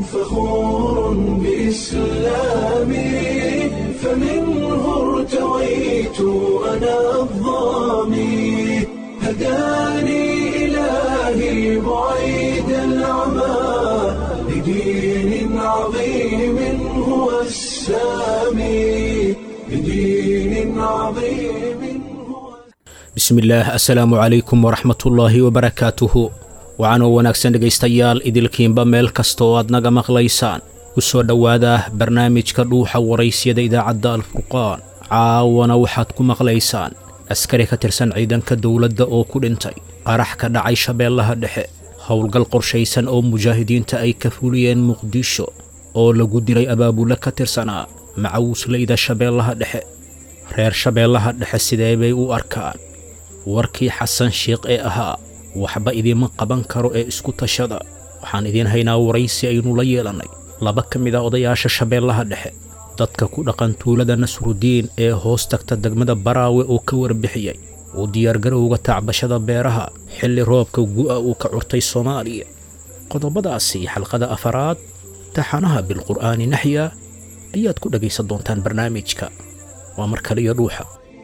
فخور بإسلامي فمنه ارتويت أنا الظامي هداني إلهي بعيد العمى لدين عظيم هو السامي لدين عظيم هو bismillaah assalaamu calaykum waraxmatullaahi wabarakaatuhu waxaanoo wanaagsan dhegaystayaal idilkiinba meel kasta oo aad naga maqlaysaan ku soo dhowaada barnaamijka dhuuxa waraysyada idaacadda alfurqaan caawana waxaad ku maqlaysaan askari ka tirsan ciidanka dowladda oo ku dhintay qarax ka dhacay shabeellaha dhexe howlgal qorshaysan oo mujaahidiinta ay ka fuliyeen muqdisho oo lagu dilay abaabule ka tirsanaa macawusleyda shabeellaha dhexe reer shabeellaha dhexe sidee bay u arkaan warkii xasan shiikh ee ahaa waxba idiima qaban karo ee isku tashada waxaan idiin haynaa waraysi aynu la yeelannay laba ka mid a odayaasha shabeellaha dhexe dadka ku dhaqan tuulada nasrudiin ee hoos tagta degmada baraawe oo ka warbixiyey uu diyaargarowga tacbashada beeraha xilli roobka gu'a uu ka curtay soomaaliya qodobadaasi xalqada afaraad taxanaha bilqur'aani naxya ayaad ku dhegaysan doontaan barnaamijka waa mar kale iyo dhuuxa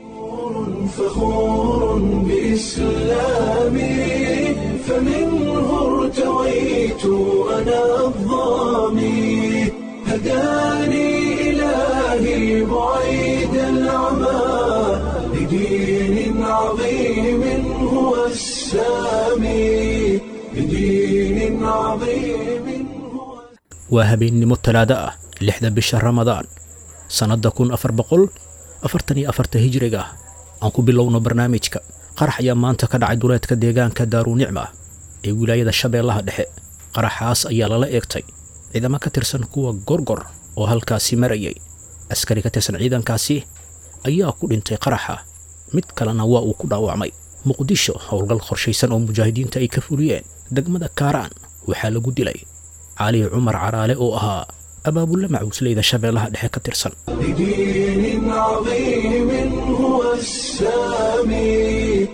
فخور بإسلامي فمنه ارتويت أنا الظامي هداني إلهي بعيد العمى لدين عظيم هو السامي لدين عظيم هو waa habeennimo talaado ah lixda bisha ramadaan sannadda kun afar boqol afartan iyo afarta hijriga aan ku bilowno barnaamijka qarax ayaa maanta ka dhacay duleedka deegaanka daarunicma ee wilaayada shabeellaha dhexe qaraxaas ayaa lala eegtay ciidamo ka tirsan kuwa gorgor oo halkaasi marayay askari ka tirsan ciidankaasi ayaa ku dhintay qaraxa mid kalena waa uu ku dhaawacmay muqdisho howlgal qorshaysan oo mujaahidiinta ay ka fuliyeen degmada kaaraan waxaa lagu dilay cali cumar caraale oo ahaa abaabulle macuusleyda shabeellaha dhexe ka tirsan لدين عظيم هو السامي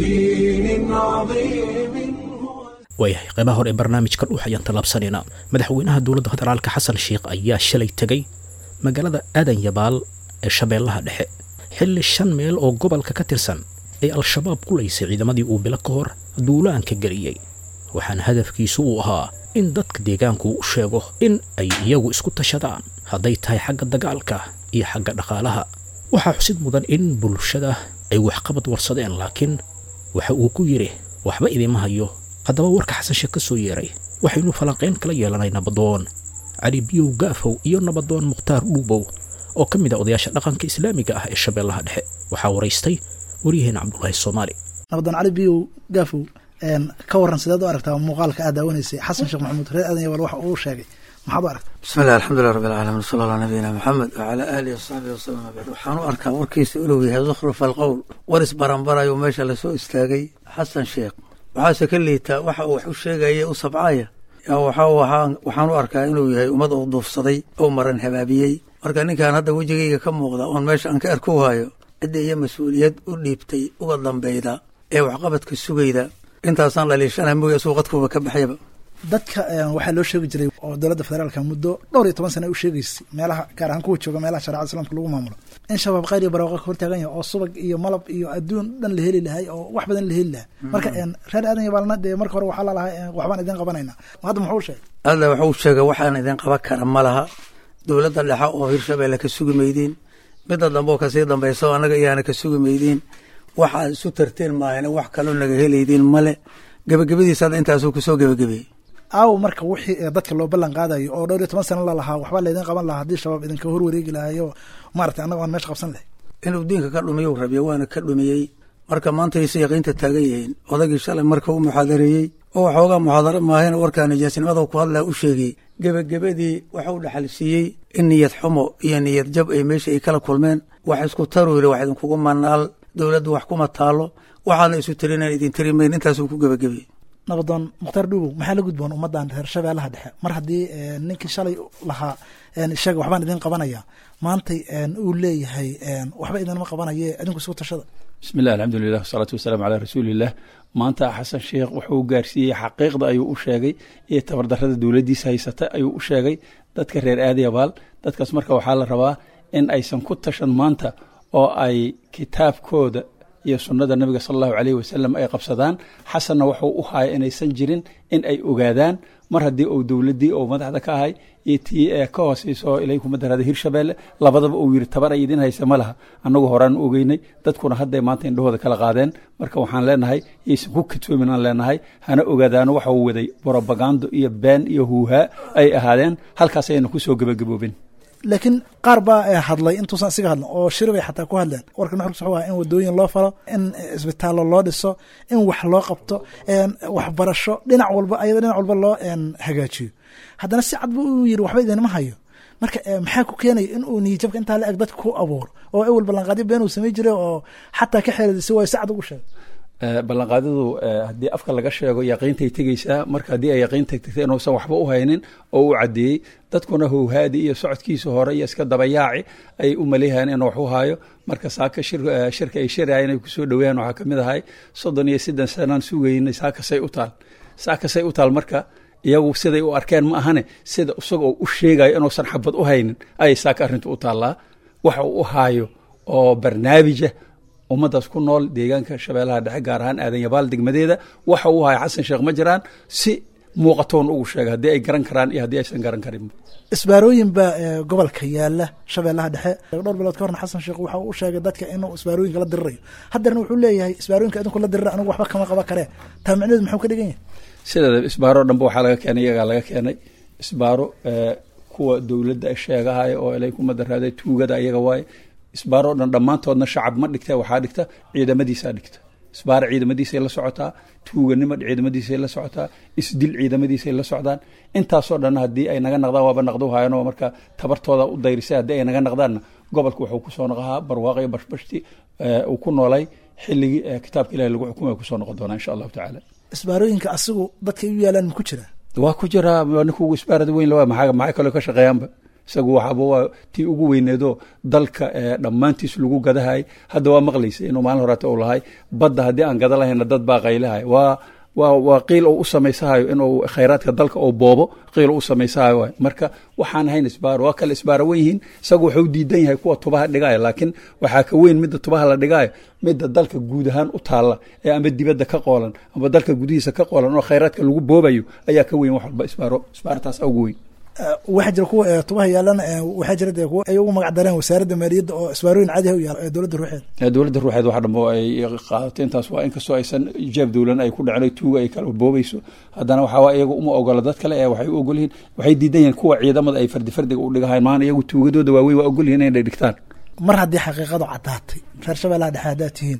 لدين عظيم هو waayahay qaybaha hore ee barnaamijka dhuux ayaan tallaabsanaynaa madaxweynaha dowladda federaalka xasan sheikh ayaa shalay tegey magaalada aadan yabaal ee shabeellaha dhexe xilli shan meel oo gobolka ka tirsan ay al-shabaab qulaysay ciidamadii uu bilo ka hor duulaanka geliyey waxaana hadafkiisu uu ahaa in dadka deegaanku u sheego in ay iyagu isku tashadaan hadday tahay xagga dagaalka iyo xagga dhaqaalaha waxaa xusid mudan in bulshada ay waxqabad warsadeen laakiin waxa uu ku yidhi waxba idiima hayo haddaba warka xasan sheekh ka soo yeeray waxaynu falanqayn kala yeelanay nabadoon cali biyow gaafow iyo nabadoon mukhtaar dhuubow oo ka mid a odayaasha dhaqanka islaamiga ah ee shabeellaha dhexe waxaa waraystay waryaheena cabdulaahi soomaali nabadon cali biyow gaafow ka waran sideed u aragtaa muuqaalka aad daawanaysay xasan sheekh maxamuud reer aadan yabaal waxa uu sheegay maxaad u aragta bismi illah alxamdulilah rabbi alcaalamiin sala allah nabiyina maxamed wacalaa aalihi wasaxbihi wasalam abad waxaan u arkaa warkiisa inuu yahay zukhruf alqowl war isbaranbarayo meesha lasoo istaagay xasan sheekh waxaase ka liitaa waxa uu wax u sheegaya u sabcaya yaa waxa waxaan u arkaa inuu yahay ummad uu duufsaday oo maran habaabiyey marka ninkan hadda wejigayga ka muuqda oon meesha aan ka arku hayo cidda iyo mas-uuliyad u dhiibtay uga dambeyda ee waxqabadka sugayda intaasaan dhaliishana moya suu qadkuuba ka baxyaba dadka waxaa loo sheegi jiray oo dowladda federaalka muddo dhowr iyo toban sana u sheegaysay meelaha gaar ahaan kuwa jooga meelaha shareecada islamka lagu maamulo in shabaab khayr iyo barwaaqo ka hortaagan yahay oo subag iyo malab iyo adduun dhan la heli lahay oo wax badan la heli lahaa marka reer aadan yabaalna dee marka hore waxaa lalahay waxbaan idin qabanayna hadda muxuu sheegay alla wuxuu sheegay waxaan idin qaban kara ma laha dowladda dhexe oo hirshabeelle ka sugi maydiin midda dambe oo kasii dambaysa oo annaga iyaana ka sugi maydiin waxaad isu tarteen maahane wax kaloo naga helaydiin male gebagabadiisa hadda intaasuu kusoo gebagabeeyey aawo marka wixii dadka loo ballan qaadayo oo dhowr iyo toban sana lalahaa waxbaa laydin qaban lahaa haddii shabaab idinka hor wareegi lahayo maaragtay annaga aan meesha qabsan lahay inuu diinka ka dhumiyu rabiya waana ka dhumiyey marka maanta aysa yaqiinta taagan yihiin odagii shalay marka u muxaadareeyey oo waxoogaa muxaadaro maahayna warkaa nijaasnimada ku hadlaa u sheegay gebagabadii waxau dhaxal siiyey in niyad xumo iyo niyad jab ay meesha ay kala kulmeen wax isku taruu yidhi wax idinkugu manaal dowladdu wax kuma taalo waxaadna isu tirinaan idin tiri mayn intaasuu ku gebagabeeyey nabadoon mukhtaar dhuubow maxaa la gudboon ummaddan reer shabeellaha dhexe mar haddii ninkii shalay lahaa ishaga waxbaan idin qabanaya maantay uu leeyahay waxba idinma qabanaye idinku isku tashada bismi llah alxamdulilah wasalaatu wasalaamu calaa rasuuliillah maanta xasan sheekh wuxuu gaarsiiyey xaqiiqda ayuu u sheegay iyo tabardarada dowladdiisa haysata ayuu u sheegay dadka reer aadiyabaal dadkaas marka waxaa la rabaa in aysan ku tashan maanta oo ay kitaabkooda iyo sunnada nabiga sala allahu caleyhi wasalam ay qabsadaan xasanna wuxuu u haya inaysan jirin in ay ogaadaan mar haddii uu dowladdii oo madaxda ka ahay iyo tii ee ka hooseyso ilay kuma daraada hirshabeelle labadaba uu yidhi tabar ay idin haysa ma laha annagu horaan ogeynay dadkuna hadday maanta indhahooda kala qaadeen marka waxaan leenahay yaysan ku katoomin aan leenahay hana ogaadaano waxa uu waday brobagando iyo been iyo huuhaa ay ahaadeen halkaas ayayna kusoo gebagaboobin laakiin qaar baa hadlay intuusan isiga hadlan oo shiri bay xataa ku hadleen warka nuxurkiis wuxuu ahaa in wadooyin loo falo in isbitaallo loo dhiso in wax loo qabto waxbarasho dhinac walba ayada dhinac walba loo hagaajiyo haddana si cad buu u yidhi waxba idinma hayo marka maxaa ku keenaya in uu niyijabka intaa la eg dadka ku abuuro oo ewel ballanqaadyo been uu samey jiray oo xataa ka xeeladisa waayo si cad ugu sheegay ballanqaadadu haddii afka laga sheego yaqiintay tegeysaa marka haddii ay yaqiintay tegtay inuusan waxba u haynin oo u caddeeyey dadkuna howhaadi iyo socodkiisa hore iyo iska dabayaaci ay u maleeyahayeen inuu wax u haayo marka saaka shirka ay shirayeen ay kusoo dhoweeyaan waxaa ka mid ahay soddon iyo siddan sanaan sugaynay saakasay u taal saakasay u taal marka iyagu siday u arkeen ma ahane sida isagoo u sheegayo inuusan xabad u haynin ayay saaka arrintu u taallaa waxa uu u haayo oo barnaamija ummaddaas ku nool deegaanka shabeellaha dhexe gaar ahaan aadanyabaal degmadeeda waxa uu haya xasan sheekh ma jiraan si muuqatoon ugu sheega haddii ay garan karaan iyo haddii aysan garan karin isbaarooyin baa gobolka yaala shabeellaha dhexe dhowr bilood ka horna xasan sheekh waxa uu u sheegay dadka inuu isbaarooyinka la dirirayo haddeerna wuxuu leeyahay isbaarooyinka idinku la dirira anigu waxba kama qaban karee taa micneheedu muxuu ka dhigan yahay sideeda isbaaro dhanba waxaa laga keenay iyagaa laga keenay isbaaro kuwa dowladda sheegahaya oo ilay kuma daraaday tuugada iyaga waaye isbaaroo dhan dhammaantoodna shacab ma dhigta waxaa dhigta ciidamadiisaa dhigta isbaara ciidamadiisay la socotaa tuuganimo ciidamadiisay la socotaa isdil ciidamadiisay la socdaan intaasoo dhan haddii ay naga naqdaan waaba naqdo hayanoo marka tabartooda u dayrisay haddii ay naga naqdaanna gobolka wuxuu kusoo noqahaa barwaaqyo bashbashti uu ku noolay xilligii kitaabka ilahi lagu xukumay kusoo noqon doonaa insha allahu tacaala isbaarooyinka asigu dadkay u yaalaan ma ku jiraa waa ku jiraa ninka ugu isbaarada weyn lawa maxaa maxay kaloo ka shaqeeyaanba isagu waxaaba waa tii ugu weyneedoo dalka dhammaantiis lagu gadahay hadda waa maqlaysa inuu maalin horeeta u lahay badda haddii aan gada lahayna dad baa qaylahay waa waa waa qiil oo u samaysahayo inuu khayraadka dalka oo boobo qiil oo u samaysahayo waay marka waxaan ahayn isbaaro waa kale isbaaro wen yihiin isagu wuxuu diidan yahay kuwa tubaha dhigaayo laakiin waxaa ka weyn midda tubaha la dhigaayo midda dalka guud ahaan u taalla ee amba dibadda ka qoolan amba dalka gudihiisa ka qoolan oo khayraadka lagu boobayo ayaa ka weyn wax walba isbaaro isbaartaas ugu weyn waxaa jira kuwa tubaha yaalana waxaa jira dee kuwa ay ugu magac dareen wasaaradda maaliyadda oo isbaarooyin caadiha u yaala ee dowladda ruuxeeda dowladda ruuxeed waxa dhambo ay qaadatay intaas waa inkastoo aysan ijaab dowlan ay ku dhacin tuuga ay kala boobayso haddana waxaa iyagu uma ogola dad kale ee waxay u ogol yihiin waxay diidan yihiin kuwa ciidamada ay fardi fardiga u dhigahayn maana iyagu tuugadooda waaweyn waa ogol yihin inay dhigtaan mar haddii xaqiiqadu caddaatay reer shabeellaha dhexe haddaad tihiin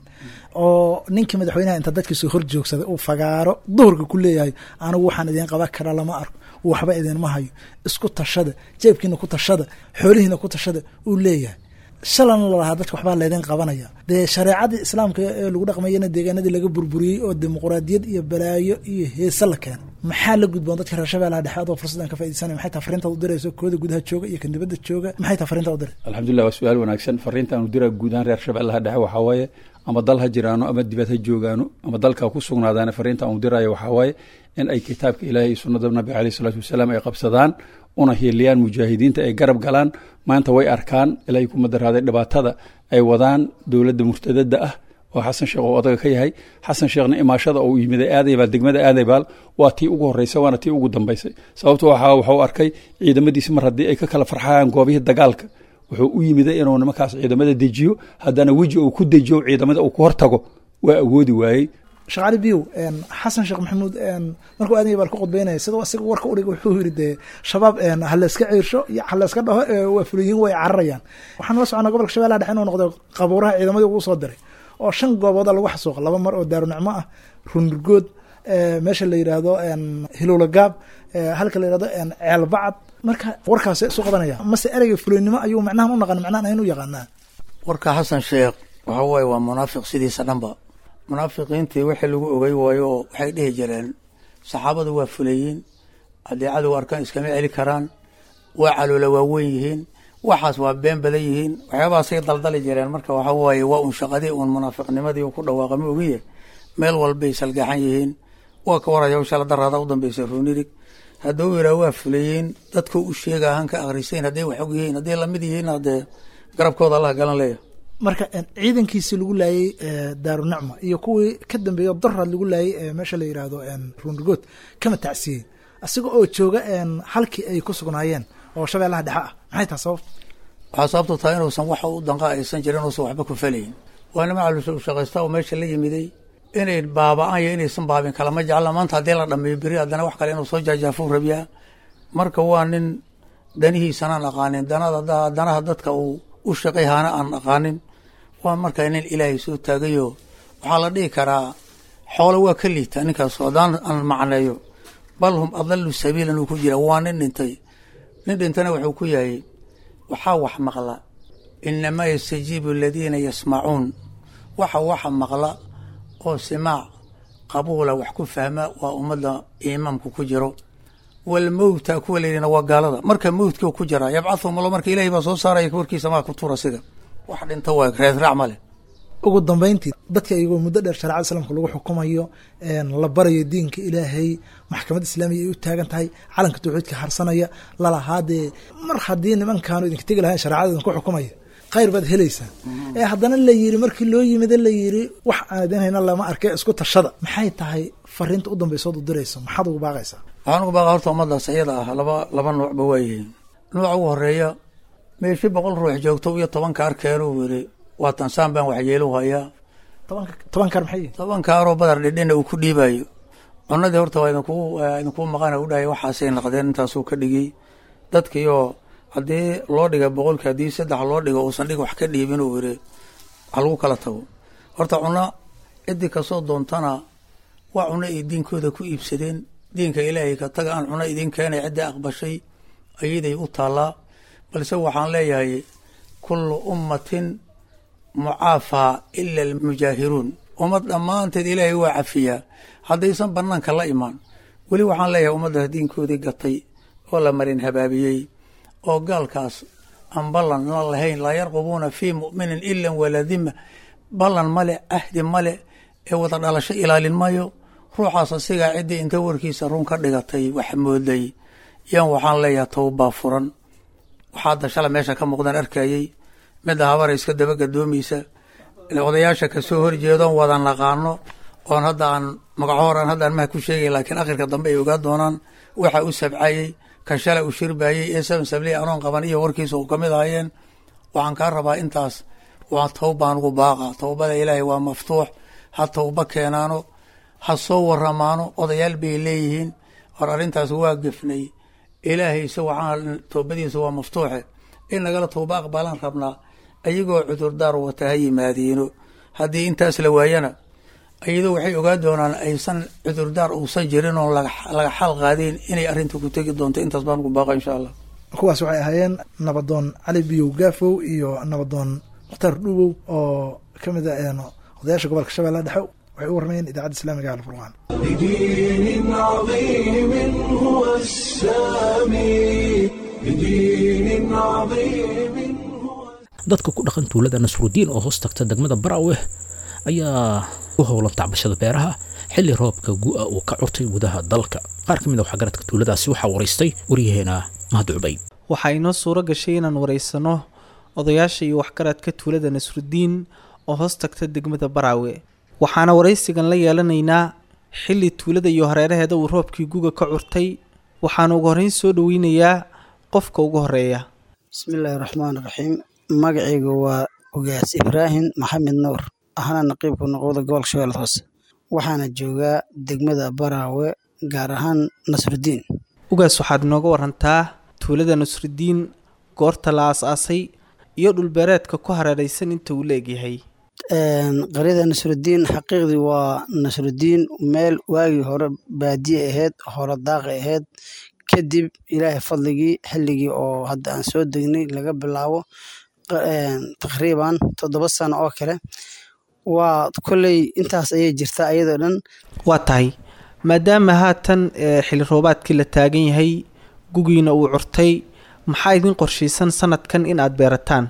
oo ninkii madaxweynaha inta dadkiisu hor joogsaday uu fagaaro duhurka ku leeyahay anigu waxaan idiin qaban karaa lama arko waxba idinma hayo isku tashada jeebkiina ku tashada xoolihiina ku tashada uu leeyahay shalana lalahaa dadka waxbaa laydin qabanaya dee shareecadii islaamka ee lagu dhaqmayana deegaanadii laga burburiyey oo dimuquraadiyad iyo balaayo iyo heese la keena maxaa la gudboon dadka reer shabeellaha dhexe adoo fursaddan ka faaidaysanaya maxay taha fariintaad u dirayso kooda gudaha jooga iyo kan dibadda jooga maxay taha fariintaad u diray alxamdulillah waa su-aal wanaagsan fariinta aanu diraa guud ahaan reer shabeellaha dhexe waxaa waaye ama dal ha jiraano ama dibad ha joogaano ama dalka ku sugnaadaana fariinta aanu diraayo waxaa waaye in ay kitaabka ilaahay iyo sunnada nabiga caleyh isalaatu wasalaam ay qabsadaan una hiiliyaan mujaahidiinta ay garab galaan maanta way arkaan ilaahay kuma daraaday dhibaatada ay wadaan dowladda murtadada ah oo xasan sheekh oo odaga ka yahay xasan sheekhna imaashada uu yimiday aadaybaal degmada aadaybaal waa tii ugu horreysay waana tii ugu dambaysay sababto waxaa wuxuu arkay ciidamadiisi mar haddii ay ka kala farxayaan goobihii dagaalka wuxuu u yimiday inuu nimankaas ciidamada dejiyo haddana weji uu ku dejiyo ciidamada uu ku hortago waa awoodi waayey sheekh cali biyow xasan sheekh maxamuud markuu aadanya baal ku khudbeynaya sidoo isaga warka udhig wuxuu yidhi dee shabaab ha layska ciirsho iyo ha layska dhaho waa fuliyiin way cararayaan waxaan la soconnaa gobolka shabellaha dhexe inuu noqday qabuuraha ciidamadii ugu soo diray oo shan goobooda lagu xasuuqa laba mar oo daarunicmo ah runurgood meesha la yidhaahdo hilowla gaab halka la yidhahdo ceelbacad marka warkaas isu qabanaya mase ereyga fuliynimo ayuu macnahan u naqan macnahan ayn u yaqaanaa warka xasan sheekh waxa waaye waa munaafiq sidiisa dhanba munaafiqiintii wixii lagu ogey waayo oo waxay dhihi jireen saxaabadu waa fuleyiin haddii cadow arkaan iskama celi karaan waa caloola waaweyn yihiin waxaas waa been badan yihiin waxyaabahaasay daldali jireen marka waxa waaye waa un shaqadii uun munaafiqnimadii ku dhawaaqama ogiye meel walbay salgaxan yihiin waa ka waraya hawshala daraada u dambeysa ruunirig hadduu yidhaah waa fuleyiin dadku u sheega hanka akhrisayn hadday wax og yihiin hadday lamid yihiin haddee garabkooda allah galan leeya marka ciidankiisii lagu laayay daarunicma iyo kuwii ka dambeeya daraad lagu laayay meesha la yidhaahdo ruunrigood kama tacsiiyey isaga oo jooga halkii ay ku sugnaayeen oo shabeellaha dhexe ah maxay taha sababta waxaa sababtu tahay inuusan wax u danqa aysan jirin inuusan waxba ku falayin waa nima calushaqaysta oo meesha la yimiday inay baaba-aan iyo inaysan baabin kalama jecla maanta haddii la dhameeyo beri haddana wax kale inuu soo jaajaafo rabiyaa marka waa nin danihiisanaan aqaanin danada danaha dadka uu u shaqay haana aan aqaanin waa markaa nin ilaahay soo taagayo waxaa la dhihi karaa xoolo waa ka liita ninkaas haddaan aan macneeyo bal hum adalu sabiilan uu ku jira waa nin dhintay nin dhintana wuxuu ku yahay waxaa wax maqla inamaa yastajiibu aladiina yasmacuun waxa waxa maqla oo simaac qabuula wax ku fahma waa ummadda imaamku ku jiro walmowta kuwa layidhina waa gaalada marka mowtka ku jira yabcahum allo marka ilahay baa soo saaraya warkiisa maa ku tuura siga wax dhinta waa reesraac ma leh ugu dambeyntii dadka iyagoo muddo dheer shareecada islaamka lagu xukumayo la barayo diinka ilaahay maxkamad islaamiya ay u taagan tahay calanka tawxiidka harsanaya lalahaadee mar haddii nimankaanu idinka tegi lahayn shareecada idinku xukumaya khayr baad helaysaa ee haddana la yiri markii loo yimida la yiri wax aan idin hayna lama arkay isku tashada maxay tahay fariinta u dambaysood u dirayso maxaad ugu baaqaysaa waxaan ugu baaqa horta ummaddaas iyada ah laba laba nuucba waa yihiin nuuca ugu horeeya meeshi boqol ruux joogto iyo tobanka arkeenu yiri waa tansaan baan waxyeelu hayaa tobanka tobankan maxay yihin tobanka aroo badar dhidhina uu ku dhiibayo cunadii horta waa idinku idinkuu maqana u dhahay waxaasay naqdeen intaasuu ka dhigay dadkiioo haddii loo dhiga boqolki haddii saddex loo dhigo uusan dhig wax ka dhiibin uu yiri ha lagu kala tago horta cuno ciddii kasoo doontana waa cuno ay diinkooda ku iibsadeen diinka ilaahay ka taga aan cuno idin keenay ciddii aqbashay ayaday u taallaa balse waxaan leeyahay kullu ummatin mucaafaa ila almujaahiruun ummad dhammaanteed ilaahay waa cafiyaa haddaysan banaanka la imaan weli waxaan leeyahay ummaddaas diinkoodii gatay oo la marin habaabiyey oo gaalkaas aan ballan la lahayn laa yarqubuuna fii mu'minin ilan walaa dima ballan male ahdi male ee wada dhalasho ilaalin mayo ruuxaas asigaa ciddii inta warkiisa run ka dhigatay wax mooday yan waxaan leeyahay towbaa furan waxaa dashala meesha ka muuqdaan arkayey midda habara iska daba gadoomaysa odayaasha kasoo horjeedoon wada naqaano oon hadda aan magacohoran haddaan maha ku sheegay laakiin akhirka dambe ay ogaa doonaan waxa u sabcayey ka shala u shirbayey ee seven sabley anoon qaban iyo warkiisa u kamid ahayeen waxaan kaa rabaa intaas waa towbaan ugu baaqa towbada ilaahay waa maftuux ha towba keenaano ha soo waramaano odayaal bay leeyihiin hor arrintaas waa gefnay ilaahayse waxaan toobadiisa waa maftuuxe in nagala towba aqbalaan rabnaa ayagoo cudurdaar wata ha yimaadiino haddii intaas la waayana iyadoo waxay ogaa doonaan aysan cudurdaar uusan jirin oon laga xal qaadeen inay arrinta ku tegi doonto intaas baan ugu baaqa insha allah kuwaas waxay ahaayeen nabadoon cali biyow gaafow iyo nabadoon mukhtaar dhuwow oo ka mid a odayaasha gobolka shabeellaha dhexe waxay u warmayeen idaacadda islamiga alfurqaan بدين عظيم هو السامي بدين عظيم هو dadka ku dhaqan tuulada nasrudiin oo hoos tagta degmada baraweh ayaa u howlan tacbashada beeraha xilli roobka gu'a uu ka curtay gudaha dalka qaar ka mid a waxgaradka tuuladaasi waxaa waraystay waryaheena mahad cubayd waxaa inoo suuro gashay inaan waraysano odayaasha iyo waxgaradka tuulada nasrudiin oo hoos tagta degmada baraawe waxaana waraysigan la yeelanaynaa xilli tuulada iyo hareeraheeda uu roobkii guga ka curtay waxaana ugu horreyn soo dhoweynayaa qofka ugu horeeya bismillaahi raxmaan raxiim magacaygu waa ugaas ibraahim maxamed nuur ahna naqiibka noqoda gobolka shabeellada hoose waxaana joogaa degmada baraawe gaar ahaan nasrudiin ugaas waxaad inooga warantaa tuulada nasrudiin goorta la aas-aasay iyo dhulbeereedka ku hareeraysan inta uu leegyahay qaryada nasrudiin xaqiiqdii waa nasrudiin meel waagii hore baadiye ahayd hore daaqi ahayd kadib ilaahay fadligii xilligii oo hadda aan soo degnay laga bilaabo taqriiban toddoba sano oo kale waa kolley intaas ayay jirtaa ayadoo dhan waa tahay maadaama haatan xilli roobaadkii la taagan yahay gugiina uu curtay maxaa idin qorshaysan sanadkan in aad beerataan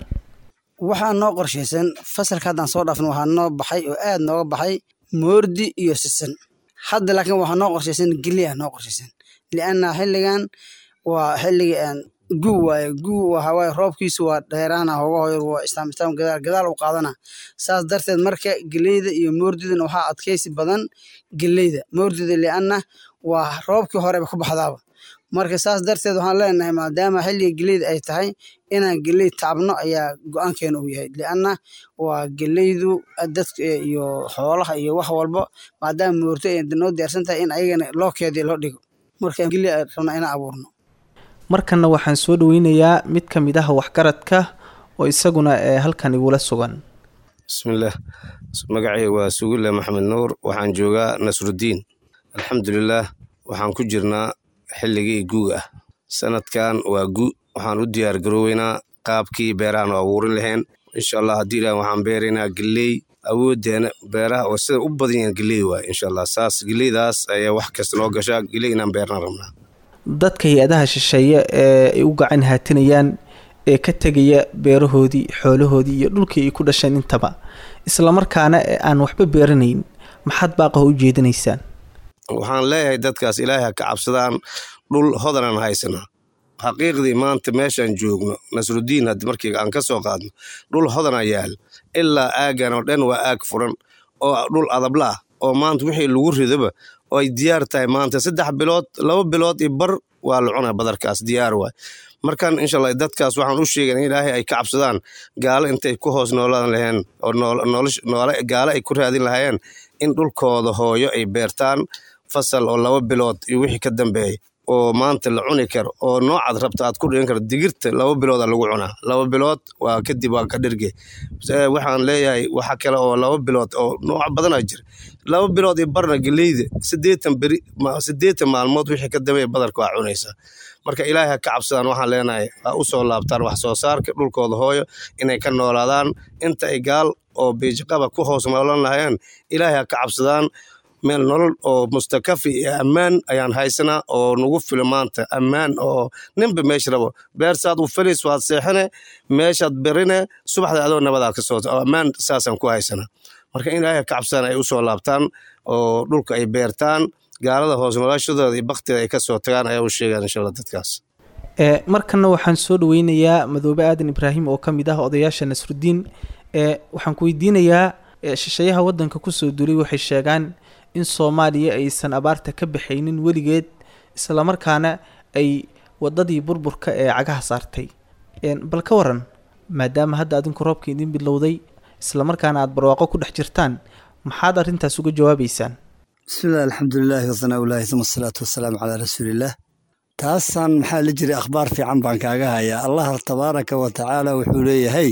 waxaa noo qorshaysan fasalka haddaan soo dhaafno waxaa noo baxay oo aad nooga baxay moordi iyo sisan hadda laakiin waxaa noo qorshaysan geli ah noo qorshaysan lianna xilligan waa xilligii aan guu waaye guu waxaa waaye roobkiisu waa dheeraana hoga hoyar waa islaam islaam gadaal gadaal u qaadana saas darteed marka geleyda iyo moordidana waxaa adkaysi badan geleyda moordida lianna waa roobkii horeba ku baxdaaba marka saas darteed waxaan leenahay maadaama xilliga geleyda ay tahay inaan geley taabno ayaa go-aankeena uu yahay lianna waa geleydu dadka iyo xoolaha iyo wax walba maadaama moorto ay noo diyaarsan tahay in ayagana loo keediyo loo dhigo marka geley ay rabnaa inaan abuurno markanna waxaan soo dhaweynayaa mid ka mid ah waxgaradka oo isaguna ee halkan igula sugan bismillaah magacay waa sugulle maxamed nuur waxaan joogaa nasruddiin alxamdulilaah waxaan ku jirnaa xilligii guuga ah sanadkan waa gu waxaan u diyaar garooweynaa qaabkii beerahan oo abuurin lahayn insha allah haddii ilaah waxaan beeraynaa geley awooddeena beeraha oo sida u badan yahan geley waay insha allah saas geleydaas ayaa wax kasta noo gashaa geley inaan beernaan rabnaa dadka hay-adaha shisheeye ee ay u gacan haatinayaan ee ka tegaya beerahoodii xoolahoodii iyo dhulkii ay ku dhasheen intaba islamarkaana ee aan waxba beeranayn maxaad baaqaho u jeedinaysaan waxaan leeyahay dadkaas ilaahay ha ka cabsadaan dhul hodanaan haysanaa xaqiiqdii maanta meeshaan joogno nasruddiin haddii markii aan ka soo qaadno dhul hodana yaal ilaa aaggan oo dhan waa aag furan oo dhul adabla ah oo maanta wixii lagu ridoba oo ay diyaar tahay maanta saddex bilood laba bilood iyo bar waa la cunaa badarkaas diyaar waay markan insha allah dadkaas waxaan u sheegan in ilaahay ay ka cabsadaan gaalo intay ku hoos noolaan laheen oo noole gaalo ay ku raadin lahaayeen in dhulkooda hooyo ay beertaan fasal oo laba bilood iyo wixii ka dambeeya oo maanta la cuni karo oo noocaad rabta aad ku dhigan karo digirta laba bilooda lagu cunaa laba bilood waa kadib waa ka dhirge waxaan leeyahay waxa kale oo laba bilood oo nooc badanaa jira laba bilood iyo barna geleyda sideetan beri sideetan maalmood wixii ka dambeeya badarka waa cunaysaa marka ilaahay ha ka cabsadaan waxaan leenahay ha u soo laabtaan wax soo saarka dhulkooda hooyo inay ka noolaadaan inta ay gaal oo biijaqaba ku hoos noolan lahayeen ilaahay ha ka cabsadaan meel nolol oo mustakafi iyo ammaan ayaan haysanaa oo nagu filo maanta ammaan oo ninba meesha rabo beersaad u filis waad seexine meeshaad berine subaxda adoo nabadaa ka soo ammaan saasaan ku haysanaa marka in ilaahay ka cabsadaan ay u soo laabtaan oo dhulka ay beertaan gaalada hoos noloshadooda iyo bakteeda ay ka soo tagaan ayaa u sheegaan insha allah dadkaas markanna waxaan soo dhaweynayaa madoobe aadan ibraahim oo ka mid ah odayaasha nasruddiin waxaan ku weydiinayaa shisheeyaha waddanka kusoo duulay waxay sheegaan in soomaaliya aysan abaarta ka baxaynin weligeed islamarkaana ay wadadii burburka ee cagaha saartay bal ka waran maadaama hadda adinku roobka idin bilowday islamarkaana aada barwaaqo ku dhex jirtaan maxaad arrintaas uga jawaabaysaan bismillahi alxamdulilaahi wasanaaulaahi uma asalaatu wasalaamu calaa rasuulillaah taasaan maxaa la jiray akhbaar fiican baan kaaga hayaa allah tabaaraka wa tacaala wuxuu leeyahay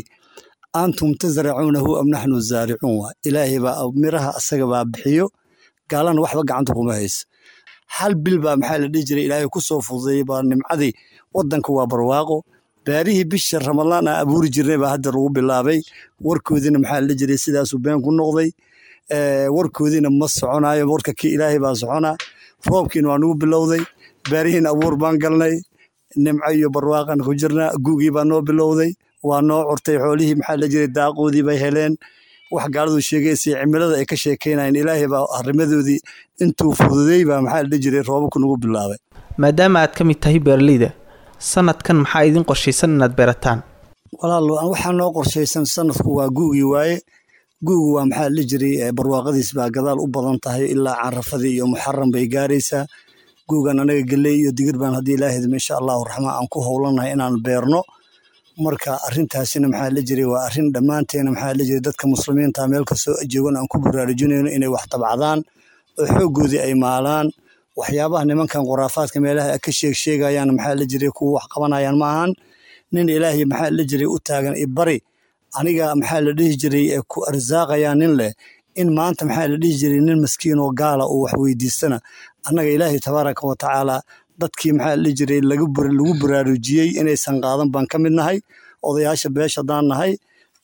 antum tasracuunahu am naxnu zaaricuun waa ilaahay baa miraha asaga baa bixiyo gaalana waxba gacanta kuma hayso hal bil baa maxaa la dhihi jiray ilaahay ku soo fududeeyey baa nimcadii waddanka waa barwaaqo baarihii bisha ramadaan aan abuuri jirnay baa hadda lagu bilaabay warkoodiina maxaa la dhihi jiray sidaasuu been ku noqday warkoodiina ma soconayo warka kii ilaahay baa soconaa roobkiina waa nagu bilowday baarihiina abuur baan galnay nimco iyo barwaaqan ku jirnaa gugii baa noo bilowday waa noo curtay xoolihii maxaa la jiray daaqoodii bay heleen wax gaaladu sheegaysay cimilada ay ka sheekeynayeen ilaahay baa arrimadoodii intuu fududey baa maxaa la dhihi jiray roobabku nagu bilaabay maadaama aad ka mid tahay beeraleyda sanadkan maxaa idin qorshaysan inaad beerataan walaalo waxaa noo qorshaysan sanadku waa guugii waaye guugu waa maxaa la dhihi jiray barwaaqadiis baa gadaal u badan tahay ilaa carafadii iyo muxaram bay gaaraysaa guugan anaga geley iyo digir baan haddii ilaahayda insha allahu raxmaan aan ku howlanahay inaan beerno marka arintaasina maxaa la jiray waa arrin dhammaanteena maxaa la jiray dadka muslimiinta meel kastoo joogan aan ku baraarujinayno inay wax tabcadaan oo xooggoodii ay maalaan waxyaabaha nimankan khuraafaadka meelaha ka sheeg sheegayaan maxaa la jiray kuwa wax qabanayaan ma ahan nin ilaahay maxaa la jiray u taagan ibari aniga maxaa la dhihi jiray ku arsaaqayaa nin leh in maanta maxaa la dhihi jiray nin maskiin oo gaala uu wax weydiistana annaga ilaahay tabaaraka wa tacaala dadkii maxaa la dhihi jiray lagu baraarujiyey inaysan qaadan baan ka mid nahay odayaasha beesha haddaan nahay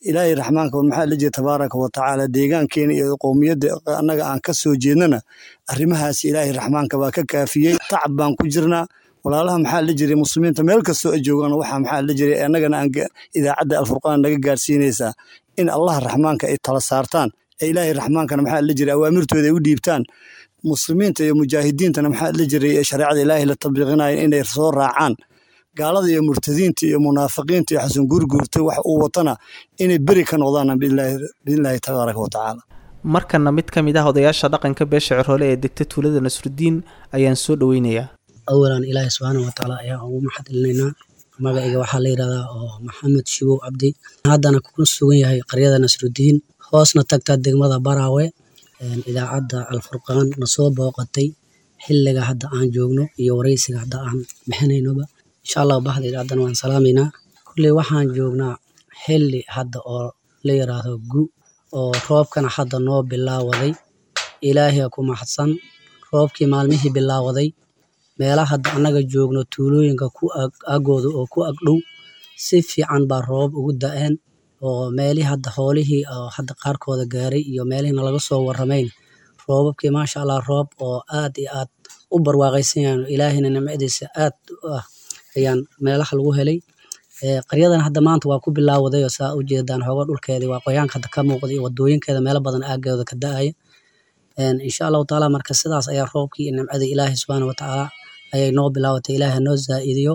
ilaahay raxmaanka maxaa la jira tabaaraka wa tacaala deegaankeena iyo qowmiyadda annaga aan ka soo jeednana arrimahaas ilaahay raxmaanka baa ka kaafiyey tacab baan ku jirnaa walaalaha maxaa la jiray muslimiinta meel kastoo ay joogaan waxaa maxaa la jiray annagana aan idaacadda alfurqaan naga gaarsiinaysaa in allah raxmaanka ay tala saartaan ee ilaahay raxmaankana maxaa la jiray awaamirtooda ay u dhiibtaan muslimiinta iyo mujaahidiintana maxaa la jiray ee shareecada ilaahay la tabiiqinayo inay soo raacaan gaalada iyo murtadiinta iyo munaafiqiinta iyo xasan guurguurta wax uu watana inay beri ka noqdaan biidnillaahi tabaaraka wa tacaala markana mid ka mid ah odayaasha dhaqanka beesha cirhoole ee degta tuulada nasrudiin ayaan soo dhoweynayaa awalan ilaahi subxaana wa tacaala ayaan ugu maxad celinaynaa magacayga waxaa la yidhahdaa oo maxamed shibow cabdi haddana ku sugan yahay qaryada nasrudiin hoosna tagta degmada baraawe idaacadda alfurqaan na soo booqatay xilliga hadda aan joogno iyo wareysiga hadda aan bixinaynoba insha allahu baxda idaacaddana waan salaamaynaa kulley waxaan joognaa xilli hadda oo la yidhaahdo gu oo roobkana hadda noo bilaawaday ilaahiya ku maxadsan roobkii maalmihii bilaawaday meelaha hadda annaga joogno tuulooyinka ku agooda oo ku agdhow si fiican baa roob ugu da-een oo meelihii hadda hoolihii oo hadda qaarkooda gaaray iyo meelihiina laga soo warramayn roobabkii maasha allah roob oo aad iyo aad u barwaaqaysan yahan ilaahina nimcadiisa aad u ah ayaan meelaha lagu helay qaryadan hadda maanta waa ku bilaawaday oo saa u jeedaan hooga dhulkeedii waa qoyaanka hadda ka muuqda iyo wadooyinkeeda meelo badan aagooda ka da-aya insha allahu tacaala marka sidaas ayaa roobkii iyo nimcadii ilaahi subxaana wa tacaala ayay noo bilaawatay ilaahi noo zaa-idiyo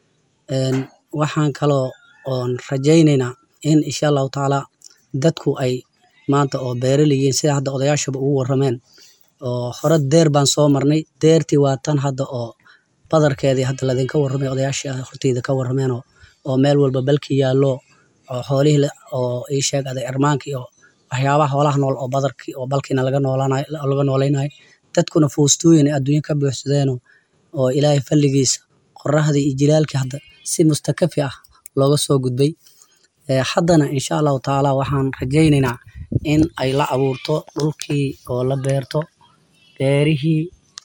waxaan kaloo oon rajaynaynaa in insha allahu tacaala dadku ay maanta oo beeralayiin sida hadda odayaashaba ugu warrameen oo hore deer baan soo marnay deertii waa tan hadda oo badarkeedii hadda ladinka warramay odayaashii horteyda ka warrameenoo oo meel walba balki yaallo oo xoolihii oo ii sheeg aday irmaankii oo waxyaabaha hoolaha nool oo badarkii oo balkiina laga noolanayo laga noolaynayo dadkuna foostooyin ay adduunyo ka buuxsadeeno oo ilaahay falligiisa qoraxdii iyo jilaalkii hadda si mustakafi ah looga soo gudbay haddana insha allahu tacaala waxaan rajaynaynaa in ay la abuurto dhulkii oo la beerto beerihii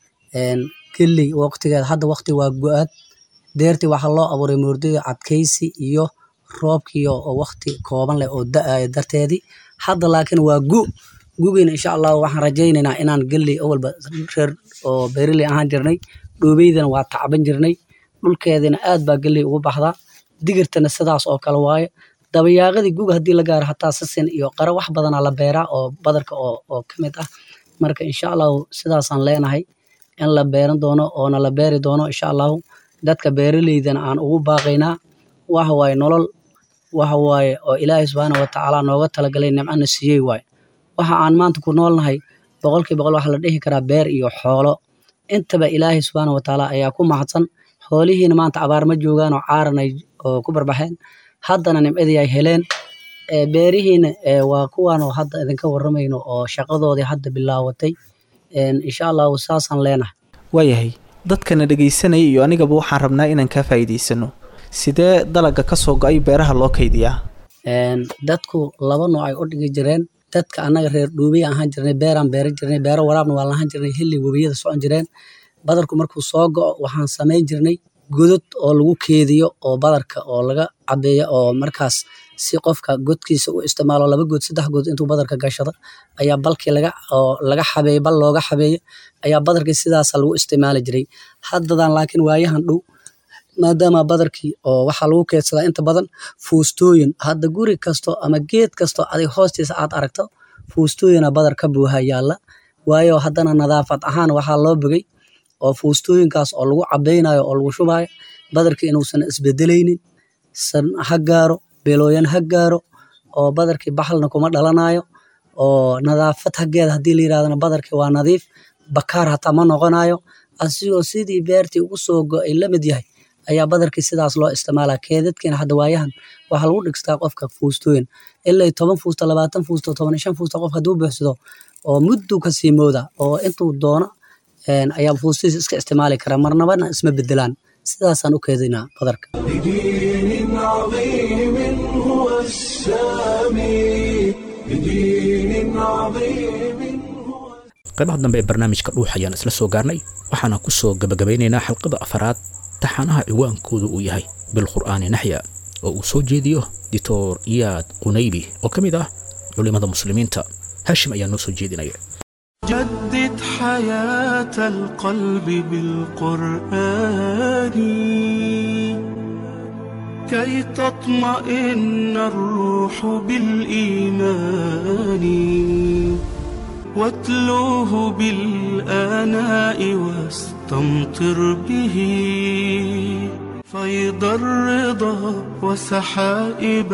geley waqtigeeda hadda waqti waa go-aad deertii waxaa loo abuuray moordida adkaysi iyo roobkii oo waqti kooban leh oo da-aya darteedii hadda laakiin waa gu gugiina insha allahu waxaan rajaynaynaa inaan geley awalba reer oo beeraley ahaan jirnay dhoobeydana waa tacban jirnay dhulkeedina aad baa geley ugu baxdaa digirtana sidaas oo kale waaye dabayaaqadii guga haddii la gaaro hataa sisin iyo qaro wax badanaa la beeraa oo badarka oo ka mid ah marka insha allahu sidaasaan leenahay in la beeran doono oona la beeri doono insha allahu dadka beeraleydana aan ugu baaqaynaa waxa waaye nolol waxa waaye oo ilaahay subxaana wa tacaala nooga talagalay nimcana siiyey waaye waxa aan maanta ku noolnahay boqolkii boqol waxa la dhihi karaa beer iyo xoolo intaba ilaahay subxaana wa tacaala ayaa ku mahadsan xoolihiina maanta abaar ma joogaan oo caaranay oo ku barbaxeen haddana nimcadii ay heleen beerihiina waa kuwaan oo hadda idinka warramayno oo shaqadoodii hadda bilaawatay insha allahu saasaan leenahay waayahay dadkana dhegaysanaya iyo anigaba waxaan rabnaa inaan kaa faa'iidaysano sidee dalaga ka soo go-ay beeraha loo kaydiyaa dadku laba nooc ay u dhigi jireen dadka annaga reer dhuubiya ahaan jirnay beeraan beera jirnay beero waraabna waa lahaan jirnay xilli webiyada socon jireen badarku markuu soo go-o waxaan samayn jirnay godod oo lagu keediyo oo badarka oo laga cabeeyo oo markaas si qofka godkiisa u isticmaalo laba good saddex good intuu badarka gashado ayaa balkii laga oo laga xabeeye bal looga xabeeye ayaa badarkii sidaasa lagu isticmaali jiray haddadan laakiin waayahan dhow maadaama badarkii oo waxaa lagu keedsadaa inta badan fuustooyin hadda guri kasto ama geed kasto adig hoostiisa aad aragto fuustooyina badar ka buuha yaalla waayo haddana nadaafad ahaan waxaa loo bogay oo fuustooyinkaas oo lagu cabeynayo oo lagu shubayo badarkii inuusan isbedelaynin san ha gaaro belooyan ha gaaro oo badarkii baxalna kuma dhalanayo oo nadaafad hageeda haddii la yirahdana badarkii waa nadiif bakaar hataa ma noqonayo asigoo sidii beertii ugu soo go-ay la mid yahay ayaa badarkii sidaas loo isticmaalaa keedadkiina hadda waayahan waxaa lagu dhigstaa qofka fuustooyin ilaa toban fuusto labaatan fuusto toban shan fuusto qof hadduu buuxsado oo muddu ka sii mooda oo intuu doono ayaa fuustiisa iska isticmaali kara marnabana isma bedelaan sidaasaan u keedinaa badarka بدين عظيم هو السامي بدين عظيم هو qaybaha dambe ee barnaamijka dhuux ayaan isla soo gaarnay waxaana ku soo gebagabaynaynaa xalqada afaraad taxanaha ciwaankoodu uu yahay bilqur'aani naxya oo uu soo jeediyo dictor iyaad qunaybi oo ka mid ah culimmada muslimiinta haashim ayaa noo soo jeedinaya جدد حياة القلب بالقرآن كي تطمئن الروح بالإيمان واتلوه بالآناء واستمطر به فيض الرضا وسحائب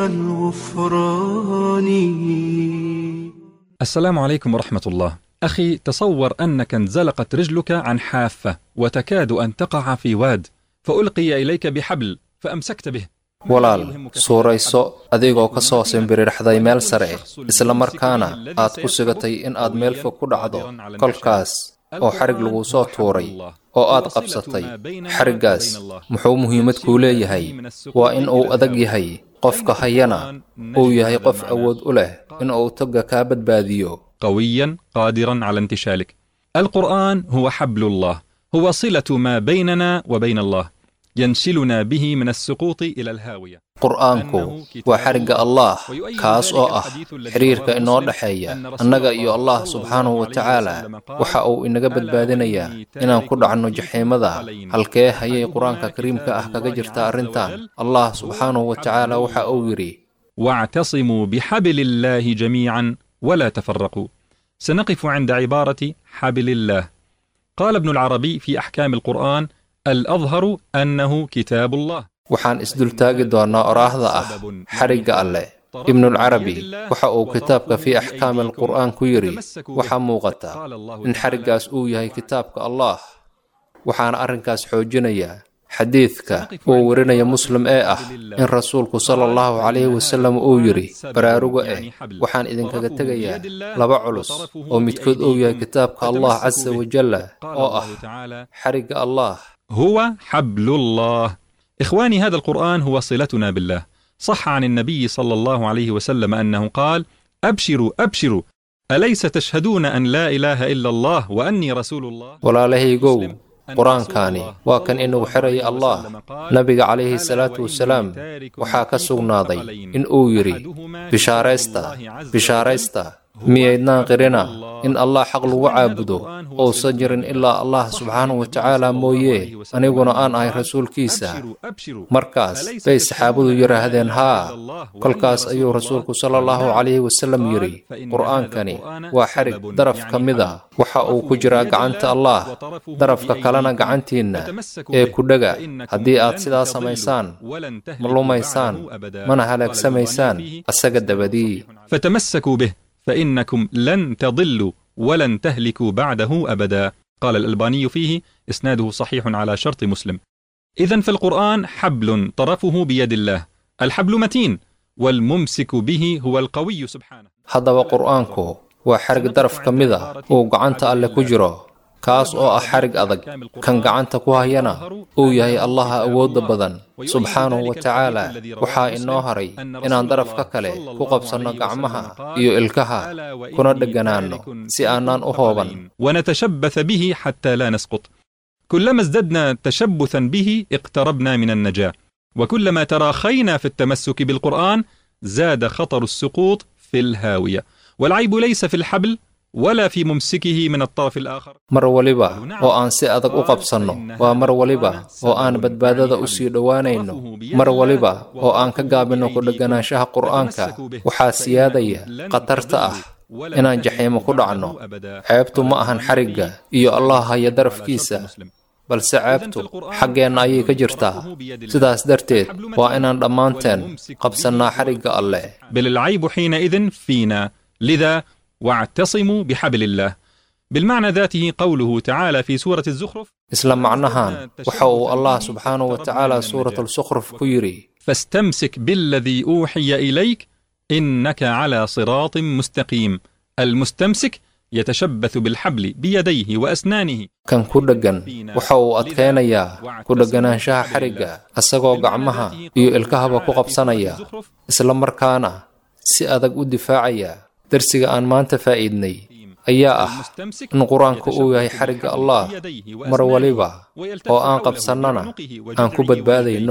الغفران السلام عليكم ورحمة الله. أخي تصور أنك انزلقت رجلك عن حافة وتكاد أن تقع في واد فألقي إليك بحبل فأمسكت به. walaal suurayso adigoo ka soo simbirirxday meel sare isla markaana aad ku sigatay in aad meel fog ku dhacdo kolkaas oo xarig laguu soo tuuray oo aad qabsatay xariggaas muxuu muhiimad kuu leeyahay waa in uu adag yahay qofka hayana uu yahay qof awood u leh in uu togga kaa badbaadiyo قويا قادرا على انتشالك. القرآن هو حبل الله، هو صلة ما بيننا وبين الله، ينشلنا به من السقوط إلى الهاوية. qur'aanku waa xarigga allaah kaas oo ah xiriirka inoo dhexeeya annaga iyo allah subxaanahu wa tacaala waxa uu inaga badbaadinayaa inaan ku dhacno jaxiimada halkee hayay qur-aanka kariimka ah kaga jirta arrintan allah subxaanahu wa tacaala waxa uu yidhi واعتصموا بحبل الله جميعا ولا تفرقوا. سنقف عند عبارة حبل الله. قال ابن العربي في أحكام القرآن: الأظهر أنه كتاب الله. waxaan isdultaagi doonnaa oraahda ah xarigga alleh ibnulcarabi waxa uu kitaabka fii axkaami alqur'aan ku yidhi waxaa muuqata in xariggaas uu yahay kitaabka allah waxaana arrinkaas xoojinaya xadiidka uu warinaya muslim ee ah in rasuulku sala allahu calayhi wasallam uu yidhi baraaruga eh waxaan idinkaga tegayaa laba culus oo midkood uu yahay kitaabka allah casa wajalla oo ah xarigga allah هو حبل الله. إخواني هذا القرآن هو صلتنا بالله. صح عن النبي صلى الله عليه وسلم أنه قال: أبشروا أبشروا أليس تشهدون أن لا إله إلا الله وأني رسول الله؟ walaalahaygow qur-aankaani waa kan inuu xiraya allah nabiga calayhi salaatu wasalaam waxaa ka sugnaaday in uu yidhi bishaaraysta bishaaraysta miyaydnaan qirina in allah xaq lagu caabudo uusan jirin ilaa allah subxaanahu wa tacaala mooye aniguna aan ahay rasuulkiisa markaas bay saxaabadu yidhaahdeen haa kolkaas ayuu rasuulku sala allahu calayhi wasallam yidhi qur'aankani waa xarig daraf ka mida waxa uu ku jiraa gacanta allah darafka kalena gacantiinna ee ku dhega haddii aad sidaa samaysaan ma lumaysaan mana halaagsamaysaan asaga dabadii فتمسكوا به فإنكم لن تضلوا ولن تهلكوا بعده أبدا قال الألباني فيه إسناده صحيح على شرط مسلم إذا فالقرآن حبل طرفه بيد الله الحبل متين والممسك به هو القوي سبحانه haddaba qur'aanku waa xarig daraf ka mida uu gacanta alle ku jiro kaas oo ah xarig adag kan gacanta ku hayana uu yahay allaha awoodda badan subxaanahu wa tacaala waxaa inoo haray inaan darafka kale ku qabsanno gacmaha iyo ilkaha kuna dheganaanno si aanaan u hooban ونتشبث به حتى لا نسقط كلما ازددنا تشبثا به اقتربنا من النجاة وكلما تراخينا في التمسك بالقرآن زاد خطر السقوط في الهاوية والعيب ليس في الحبل ولا في ممسكه من الطرف الآخر mar waliba oo aan si adag u qabsanno waa mar waliba oo aan badbaadada u sii dhowaanayno mar waliba oo aan ka gaabinno ku dhegganaanshaha qur'aanka waxaa siyaadaya khatarta ah inaan jaxiimo ku dhacno ceebtu ma ahan xarigga iyo allah haya darafkiisa balse ceebtu xaggeenna ayay ka jirtaa sidaas darteed waa inaan dhammaanteen qabsannaa xarigga alleh بل العيب حينئذ فينا لذا واعتصموا بحبل الله بالمعنى ذاته قوله تعالى في سورة الزخرف isla macnahan waxa uu allah subxaanahu wa tacaala suuratalsukhruf ku yidhi فاستمسك بالذي أوحي إليك إنك على صراط مستقيم المستمسك يتشبث بالحبل بيديه وأسنانه kan ku dheggan waxa uu adkaynayaa ku dhegganaanshaha xarigga isagoo gacmaha iyo ilkahaba ku qabsanaya isla markaana si adag u difaacaya darsiga aan maanta faa'iidnay ayaa ah in qur-aanku uu yahay xarigga allah mar waliba oo aan qabsannana aan ku badbaadayno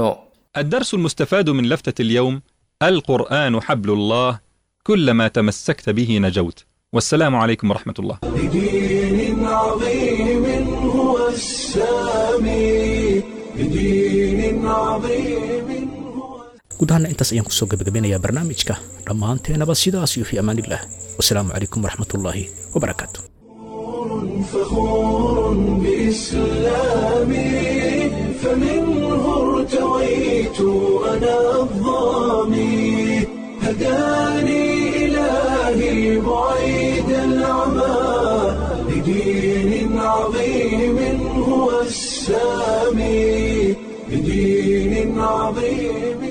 الدرس المستفاد من لفتة اليوم القرآن حبل الله كلما تمسكت به نجوت والسلام عليكم ورحمة الله بدين عظيم هو السامي بدين عظيم guud ahaana intaas ayaan kusoo gebagabeynayaa barnaamijka dhammaanteenaba sidaas iyo fii amaaniillah wasalaamu calaykum waraxmatullaahi wabarakaatu فخور بإسلامي فمنه ارتويت أنا الظامي هداني إلهي بعيد العمى لدين عظيم هو السامي لدين عظيم